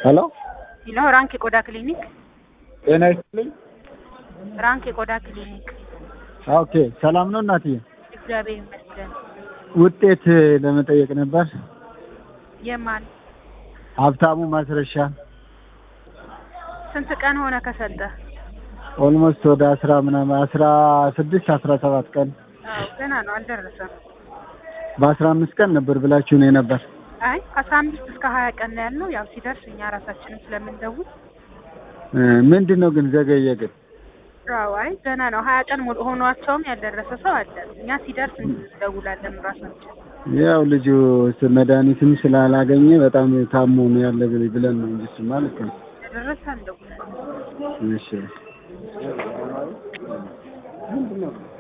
ሄሎ ሄሎ ራንክ የቆዳ ክሊኒክ ጤና ይስጥልኝ። ራንክ የቆዳ ክሊኒክ። ኦኬ ሰላም ነው እናትዬ? እግዚአብሔር ይመስገን። ውጤት ለመጠየቅ ነበር። የማን ሀብታሙ ማስረሻ ስንት ቀን ሆነ ከሰጠ? ኦልሞስት ወደ አስራ ምናምን አስራ ስድስት አስራ ሰባት ቀን አዎ ገና ነው አልደረሰም። በአስራ አምስት ቀን ነበር ብላችሁ ነው የነበር። አይ ከአስራ አምስት እስከ ሀያ ቀን ነው ያልነው። ያው ሲደርስ እኛ ራሳችንም ስለምንደውል ምንድን ነው ግን ዘገየ ግን አዎ አይ ገና ነው ሀያ ቀን ሙሉ ሆኗቸውም ያልደረሰ ሰው አለ። እኛ ሲደርስ እንደውላለን ራሳችን። ያው ልጁ ስ- መድኃኒትም ስላላገኘ በጣም ታሞ ነው ያለ ብል- ብለን ነው እንጂ እሱማ ልክ ነው። የደረሰ እንደውላለን። እሺ